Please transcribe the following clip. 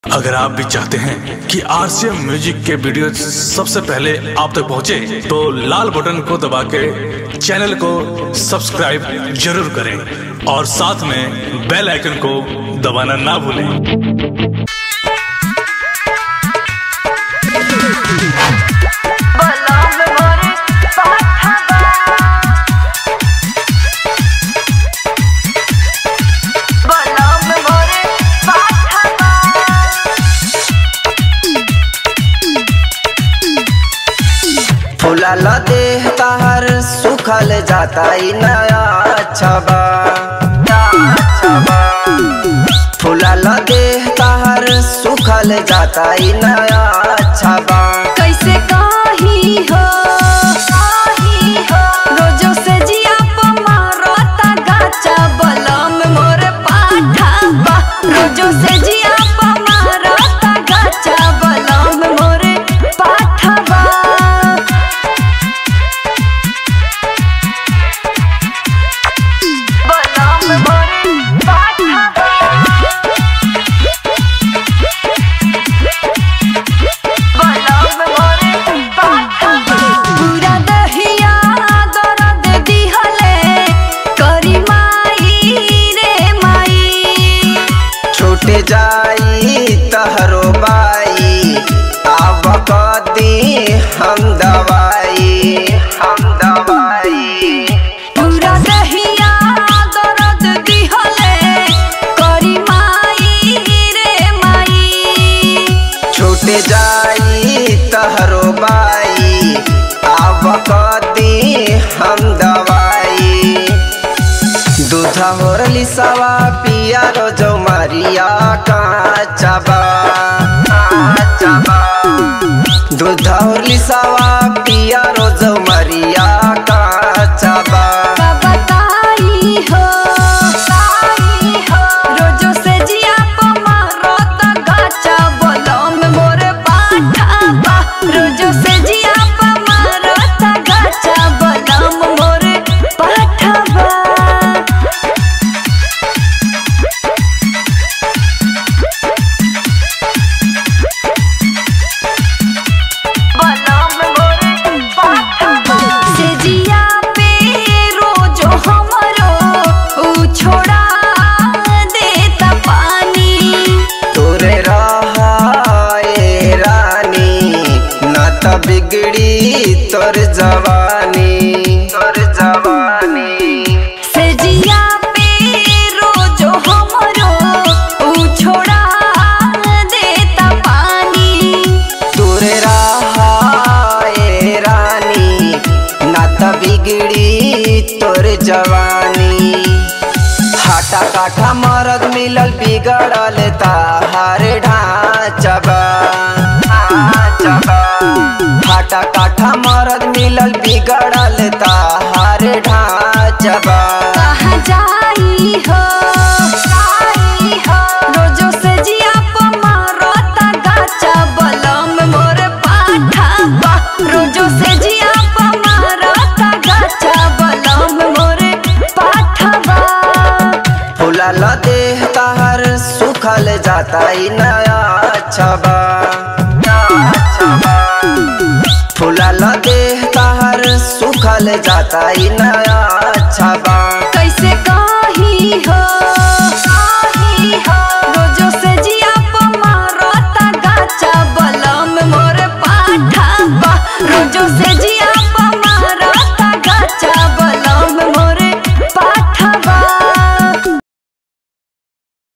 अगर आप भी चाहते हैं कि आरसीएम म्यूजिक के वीडियो सबसे पहले आप तक पहुंचे, तो लाल बटन को दबा के चैनल को सब्सक्राइब जरूर करें और साथ में बेल आइकन को दबाना ना भूलें बलम मोरे पाठवा बलम मोरे पाठवा फुलाल देह ताहर सुखल जाता ई नया छबा फुलाल देह ताहर सुखल जाता ई नया छबा कैसे काही हो काही हो रोजो से जिया प मारता गाचा बलम मोरे पाठवा रोजो से जिया प मारता गाचा बलम मोरे पाठवा बलम मोरे पाठवा बलम मोरे पाठवा पूरा दहिया दर्द दिहले करी माई रे माई छूट जाई तहरो बाई आब कदी हम दवाई हम दवाई पूरा दहिया दर्द दिहले करी माई रे माई छूट जाई तहरो बाई आब कदी हम दवाई दूध होरली सवा पिया रोजो मारिया काचबा दूध होरली सवा पिया रोजो मारिया काचबा का बताई हो ताई हो रोजो से जिया प मारता गाचा बलम मोरे पाठवा रोजो से जिया प मारता गाचा बलम मोरे पाठवा बलम मोरे पाठवा से जिया पे रोजो हमरो उ छोड़ा देता पानी तोरे रहाए रानी न त बिगड़ी तोर जवानी तोर जवानी से जिया पे रोजो हमरो उ छोड़ा देता पानी तोरे रहाए रानी न त बिगड़ी तोर जवानी हाटा काठा मरद मिलल बिगड़ल ताहार ढांचबा हाटा काठा मरद मिलल बिगड़ल ताहार ढांचबा कहाँ जाई हो जाई हो रोजो से जिया प मारता गाचा बलम मोर पाठवा रोजो से जिया प मारता गाचा बलम मोर पाठवा फुलाल देह ताहर सुखल जाता ई नया छबा फुलाल देह ताहर सुखल जाता ई नया छबा